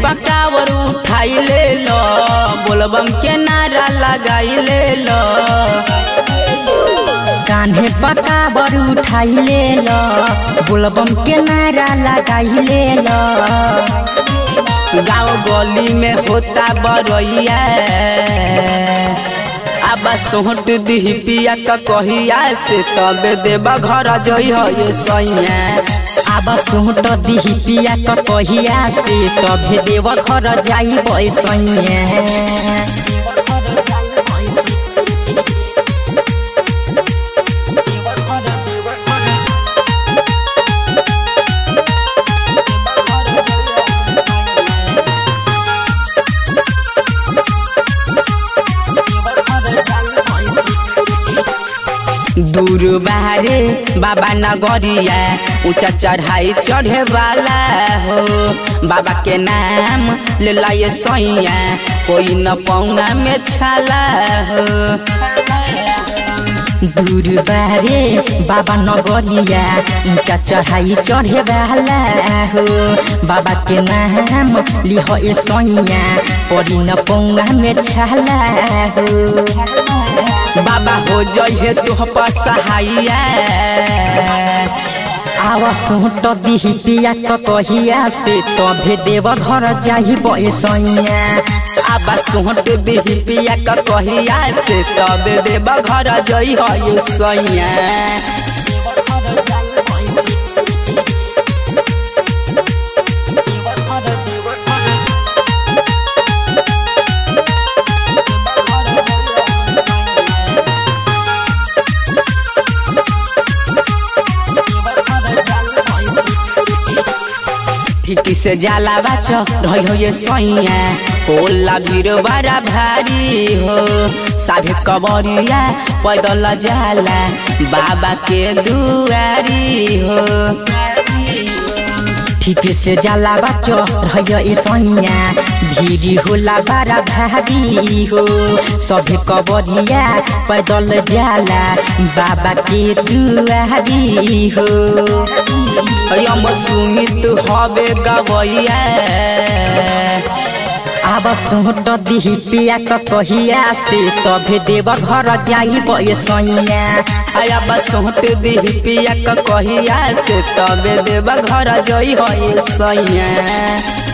पकावर उठाई ले लो बोलबम के नारा लगाई ले लो कान्हे पकाबर उठाई ले ल बोलबम के नारा लगाई ले ल गाँव गली में होता बरैया अब सोहट दिही पिया क कहिया से तबे देबा घर जई हो ये सैया आब सोट दिही पिया क कहिया से तभे देव घर जाई बैसैया दूर बाहरे बाबा नगरिया ऊंचा चढ़ाई चढ़े वाला हो बाबा के नाम ले लाए सैया कोई न पौंगा में छाला हो दूर बारे बाबा नगरिया ऊंचा चढ़ाई चढ़े वाला हो बाबा के नाम लिह ए सैया परी न पौंगा में छाला हो बाबा हो जइहे तुह पर सहाइया आव सोट दिही पिया क कहिया से तभे देव घर जाई बैसैया आबा सोहट दिही पिया क कहिया से तब देबा घर जई हो ये सैया ठीक से जाला बाच रही हो ये सैया होला भीड़ बड़ा भारी हो साभे कबरिया पैदल जाला बाबा के दुआरी हो ठीक से जाला बच्चो रह ए सैया भीड़ होला बड़ा भारी हो सभे कबरिया पैदल जाला बाबा के दुआरी हो हम सुमित हवे गवैया आब सोट दिही पिया क कहिया से तभे देव घर जाई बैसैया आया बस सोहट दिही पिया क कहिया से तबे देबा घर जई हो ये सैया